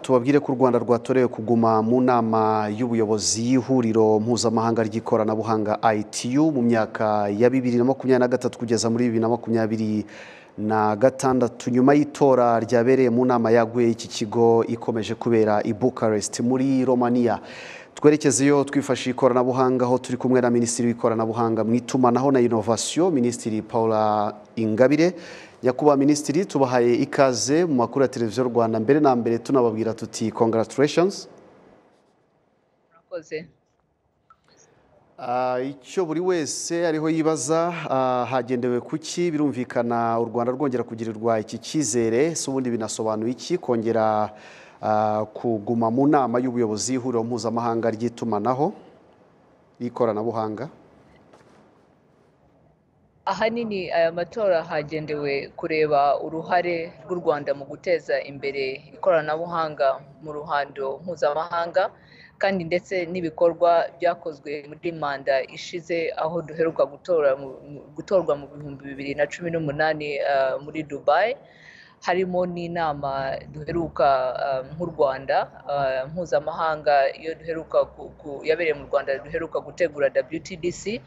tubabwire ko u rwanda rwatorewe kuguma mu nama y'ubuyobozi y'ihuriro mpuzamahanga ry'ikoranabuhanga itu mu myaka ya bibiri na makumyabiri na gatatu kugeza muri bibiri na makumyabiri na gatandatu nyuma y'itora ryabereye mu nama yaguye iki kigo ikomeje kubera i bukarest muri romania twerekeze iyo twifashishije ikoranabuhanga aho turi kumwe na minisitiri w'ikoranabuhanga mu itumanaho na inovasiyo minisitiri paula ingabire nyakubahwa minisitiri tubahaye ikaze mu makuru ya televiziyo rwanda mbere na mbere tunababwira tuti congratulations murakoze Ah, icyo buri wese ariho yibaza ah, hagendewe kuki birumvikana u rwanda rwongera kugirirwa iki cyizere si ubundi binasobanuye iki kongera ah, kuguma mu nama y'ubuyobozi y'ihuriro mpuzamahanga ry'itumanaho ry'ikoranabuhanga ahanini aya matora hagendewe kureba uruhare rw'u rwanda mu guteza imbere ikoranabuhanga mu ruhando mpuzamahanga kandi ndetse n'ibikorwa byakozwe muri manda ishize aho duheruka gutora mu- mu- gutorwa mu bihumbi bibiri na cumi n'umunani ah, muri dubai harimo n'inama duheruka ah, nk'u rwanda ah, mpuzamahanga iyo duheruka ku- ku- yabereye mu rwanda duheruka gutegura wtdc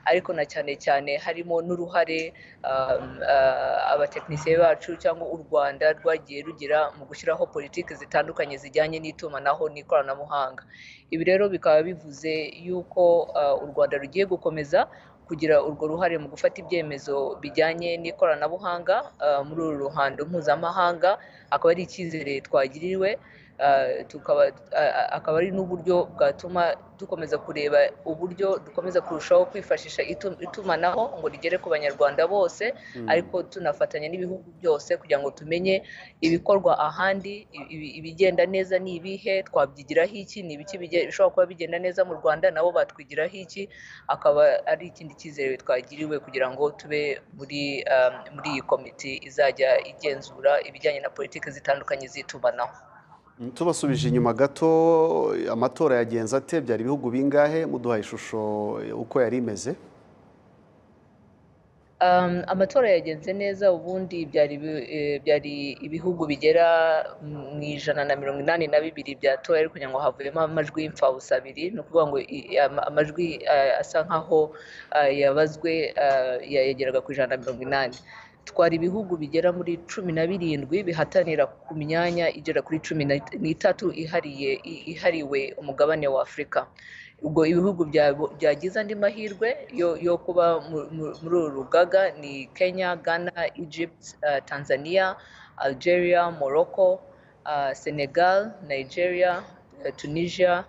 ariko na cyane cyane harimo n'uruhare um, uh, abatekinisiye bacu cyangwa u rwanda rwagiye rugira mu gushyiraho politiki zitandukanye zijyanye n'itumanaho n'ikoranabuhanga ibi rero bikaba bivuze yuko uh, u rwanda rugiye gukomeza kugira urwo ruhare mu gufata ibyemezo bijyanye n'ikoranabuhanga uh, muri uru ruhando mpuzamahanga akaba ari icyizere twagiriwe Uh, tukaba uh, akaba ari n'uburyo bwatuma dukomeza kureba uburyo dukomeza kurushaho kwifashisha itu- itumanaho ngo rigere ku banyarwanda bose ariko tunafatanya n'ibihugu byose kugira ngo tumenye ibikorwa ahandi i- ibi- ibigenda neza ni ibihe twabyigiraho iki ni ibiki bige- bishobora kuba bigenda neza mu rwanda nabo batwigiraho iki akaba ari ikindi cyizere twagiriwe kugira ngo tube muri um, muri iyi komite izajya igenzura ibijyanye na politiki zitandukanye z'itumanaho Mm, tubasubije inyuma gato amatora yagenze ate byari ibihugu bingahe muduhaye ishusho eh, uko yari imeze Um, amatora yagenze neza ubundi byari ibi- eh, byari ibihugu bigera mu ijana na mirongo inani na bibiri byatoye ariko kugira ngo havuyemo amajwi y'imfabusa abiri ni ukuvuga ngo i- ama- amajwi eh, asa nkaho eh, yabazwe eh, ya- yageraga ku ijana na mirongo inani twari ibihugu bigera muri cumi na birindwi bihatanira ku myanya igera kuri cumi na- n'itatu ihariye i- ihariwe umugabane wa afurika ubwo ibihugu bya- byagize andi mahirwe yo yo kuba mu- mu- muri uru rugaga ni kenya ghana egypt eh, tanzania algeria morocco eh, senegal nigeria eh, tunisia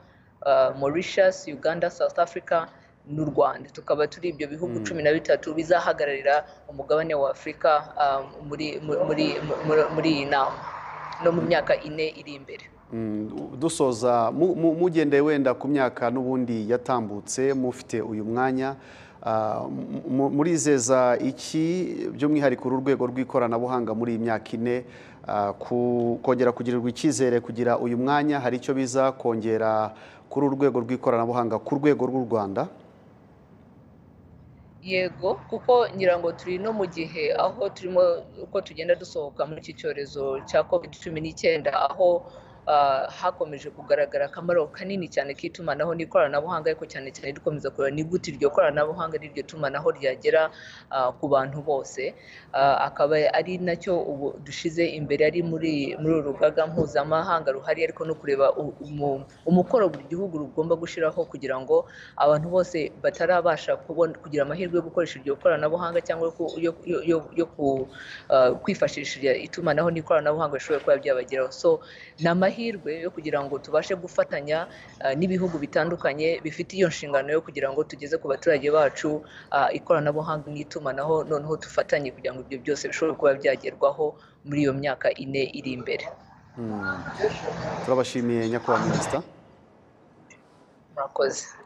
eh, mauritius uganda south africa n'u rwanda tukaba turi ibyo bihugu Mm. cumi na bitatu bizahagararira umugabane wa afurika eh, muri muri- muri- muri- muri iyi nama no mu myaka ine iri imbere Mm, dusoza mu- mu- mugendeye wenda ku myaka n'ubundi yatambutse mufite uyu mwanya ah, mu- mu- murizeza iki by'umwihariko uru rwego rw'ikoranabuhanga muri iyi myaka ine ah, ku- kongera kugirirwa icyizere kugira uyu mwanya hari icyo biza kongera kuri uru rwego rw'ikoranabuhanga ku rwego rw'u rwanda yego kuko ngira ngo turi no mu gihe aho turimo uko tugenda dusohoka muri iki cyorezo cya covid cumi n'icyenda aho ah, hakomeje kugaragara akamaro kanini cyane k'itumanaho n'ikoranabuhanga ariko cyane cyane dukomeza kureba ni gute iryo koranabuhanga n'iryo tumanaho ryagera ah, ku bantu bose Ah, akaba ari nacyo ubu dushyize imbere ari muri muri uru rugaga mpuzamahanga ruhari ariko no kureba u- umu- umukoro buri gihugu rugomba gushyiraho kugira ngo abantu bose batarabasha kubona kugira amahirwe yo gukoresha iryo koranabuhanga cyangwa yo ku- yo- yo- yo- yo ku- ah, kwifashisha irya- itumanaho n'ikoranabuhanga bishobora kuba byabageraho so ni amahirwe yo kugira ngo tubashe gufatanya ah, n'ibihugu bitandukanye bifite iyo nshingano yo kugira ngo tugeze ku baturage bacu ah, ikoranabuhanga n'itumanaho noneho dufatanye kugira ngo ibyo byose bishobore kuba byagerwaho muri iyo myaka ine iri imbere Mm. turabashimiye nyakubahwa minisita murakoze